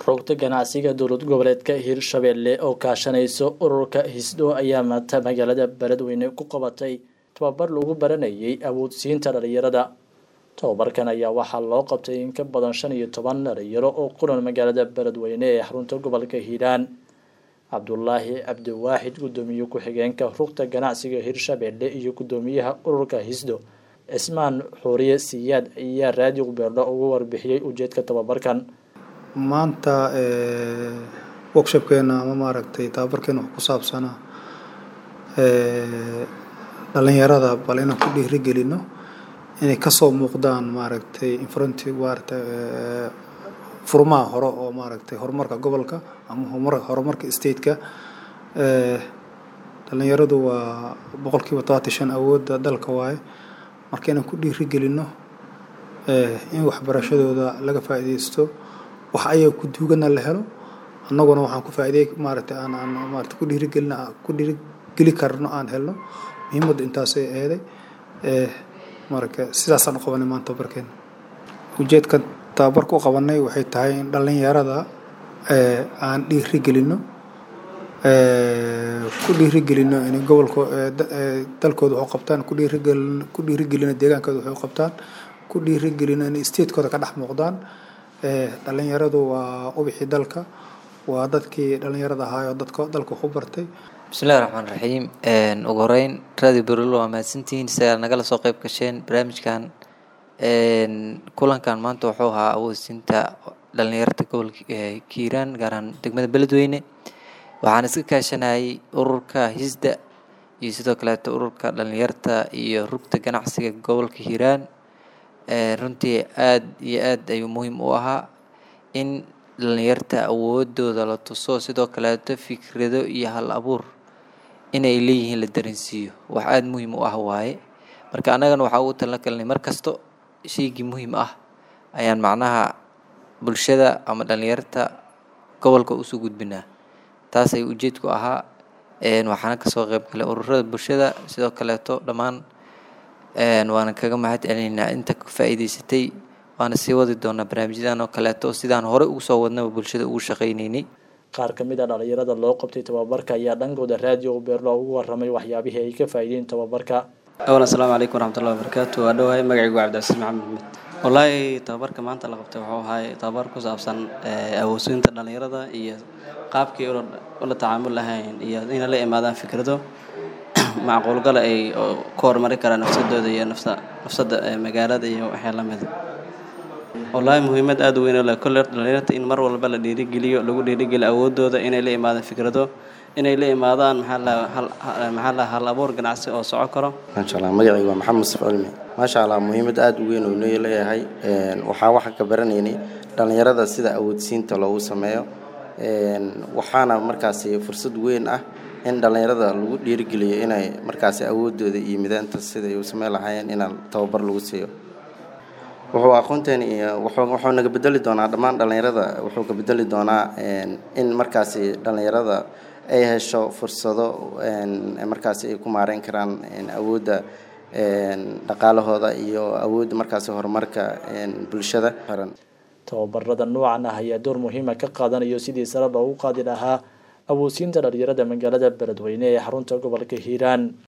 rogta ganacsiga dowlad goboleedka hirshabelle oo kaashanayso ururka hisdho ayaa maanta magaalada beledweyne ku qabatay tababar lagu baranayay awoodsiinta dhalinyarada tababarkan ayaa waxaa loo qabtay in ka badan shan iyo toban dhalinyaro oo kulan magaalada beledweyne ee xarunta gobolka hiiraan cabdulaahi cabdiwaaxid guddoomiye ku-xigeenka rugta ganacsiga hirshabelle iyo guddoomiyaha ururka hisdho cismaan xuuriye siyaad ayaa raadiyo beerdho ugu warbixiyey ujeedka tababarkan maanta workshopkeena ama maaragtay tababarkeena wax ku saabsanaa dhalinyarada bal inaan ku dhiirigelino inay kasoo muuqdaan maaragtay infronti maaragtay furmaha hore oo maaragtay horumarka gobolka ama horumar horumarka stateka dhalinyaradu waa boqolkiiba todobaatan shan awoodda dalka waaye marka inaan ku dhiirigelino in waxbarashadooda laga faa'iideysto wax ayaga ku duugana la helo annaguna waxaan ku faa'iidey maaragtay aan aan maaragtay ku dhiirigelina ku dhiirigeli karno aan helno muhiimadda intaasay eeday marka sidaasaan u qabanay maanta tababarkeena ujeedkan tababarka u qabanay waxay tahay in dhalinyarada aan dhiirigelino ku dhiirigelino inay gobolka dalkooda wax u qabtaan ku dhiirigelino ku dhiirigelino deegaankooda wax u qabtaan ku dhiirigelino inay statekooda ka dhex muuqdaan dhalinyaradu waa ubixii dalka waa dadkii dhalinyarada ahaayoo dadka dalka waxu bartay bismillahi raxmaan raxiim ugu horeyn radio berilo waa mahadsantihiin sidaa nagala soo qeyb gasheen barnaamijkan kulankan maanta wuxuu ahaa awoodsiinta dhalinyarta gobolka kiiraan gaar ahaan degmada beledweyne waxaan iska kaashanayay ururka hisda iyo sidoo kaleeto ururka dhalinyarta iyo rugta ganacsiga gobolka hiiraan runtii aada iyo aad ayuu muhiim u ahaa in dhalinyarta awoodooda la tuso sidoo kaleeto fikrado iyo hal abuur inay leeyihiin la dareensiiyo wax aada muhiim u ah waaye marka annagana waxaa ugu talin kalnay mar kasto shaygii muhiim ah ayaan macnaha bulshada ama dhalinyarta gobolka usoo gudbinaa taas ayuu ujeedku ahaa waxaana kasoo qeyb galay ururada bulshada sidoo kaleeto dhammaan waana kaga mahad celinaynaa inta ka faa'iideysatay waana sii wadi doonaa barnaamijyadan oo kaleeto sidaan horey ugu soo wadnaba bulshada ugu shaqaynaynay qaar ka mid a dhalinyarada loo qabtay tababarka ayaa dhankooda raadiyo beerlo ugu waramay waxyaabihii ay ka faa'iideen tababarka awalan asalaamu calaykum waraxmatullahi wabarakaatu waa dhowahay magacaygu waa cabdicasiis maxamed maxmed wallaahi tababarka maanta la qabtay wuxuu ahay tababar ku saabsan awoodsiinta dhalinyarada iyo qaabkii ula tacaamul lahayn iyo inay la imaadaan fikrado macquulgala ay ku horumari karaan nafsadooda iyo nafsa nafsada magaalada iyo waxyaa lamida wallaahi muhiimad aada u weyn le kolle dhalinyarta in mar walba la dhiirigeliyo lagu dhiirigeliyo awoodooda inay la imaadaan fikrado inay la imaadaan maxaa la hal abuur ganacsi oo soco karo maasha allah magacayga waa maxamed musaf cilmi maasha allah muhiimad aada u weyn oo noo leeyahay waxaa waxaa ka baranaynay dhalinyarada sida awoodsiinta loogu sameeyo waxaana markaasi fursad weyn ah in dhalinyarada lagu dhiirigeliyo inay markaasi awoodooda iyo midaanta siday u sameyn lahaayeen inaan tababar lagu siiyo wuxuu aqoonteeni wuxuu naga bedeli doonaa dhammaan dhalinyarada wuxuu ka bedeli doonaa in markaasi dhalinyarada ay hesho fursado markaasi ay ku maareyn karaan awoodda dhaqaalahooda iyo awoodda markaasi horumarka bulshada tababarada noocan ah ayaa door muhiima ka qaadanayo sidii sare loogu qaadi lahaa awoodsiinta dhalinyarada magaalada beledweyne ee xarunta gobolka hiiraan